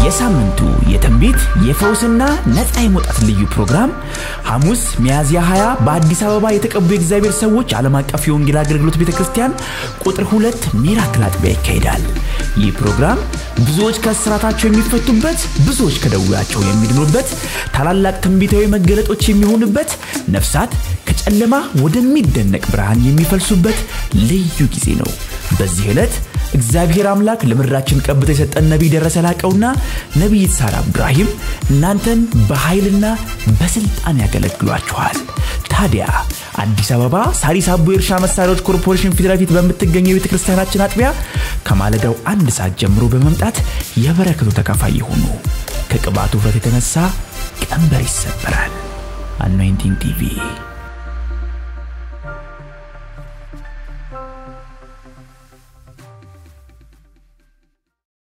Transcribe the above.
የሳምንቱ የትንቢት የፈውስና ነፃ የመውጣት ልዩ ፕሮግራም ሐሙስ ሚያዝያ 20 በአዲስ አበባ የተቀቡ የእግዚአብሔር ሰዎች ዓለም አቀፍ የወንጌል አገልግሎት ቤተ ክርስቲያን ቁጥር ሁለት ሚራክል አጥቢያ ይካሄዳል። ይህ ፕሮግራም ብዙዎች ከእስራታቸው የሚፈቱበት፣ ብዙዎች ከደዌያቸው የሚድኑበት፣ ታላላቅ ትንቢታዊ መገለጦች የሚሆኑበት፣ ነፍሳት ከጨለማ ወደሚደነቅ ብርሃን የሚፈልሱበት ልዩ ጊዜ ነው። በዚህ ዕለት እግዚአብሔር አምላክ ለምድራችን ቀብቶ የሰጠን ነቢይ ደረሰ ላቀውና ነቢይት ሳራ አብዱራሂም እናንተን በኃይልና በስልጣን ያገለግሏችኋል። ታዲያ አዲስ አበባ ሳሪስ አቦ የእርሻ መሳሪያዎች ኮርፖሬሽን ፊት ለፊት በምትገኘው የቤተ ክርስቲያናችን አጥቢያ ከማለዳው አንድ ሰዓት ጀምሮ በመምጣት የበረከቱ ተካፋይ የሆኑ ከቅባቱ ውፍረት የተነሳ ቀንበር ይሰበራል። አኖይንቲንግ ቲቪ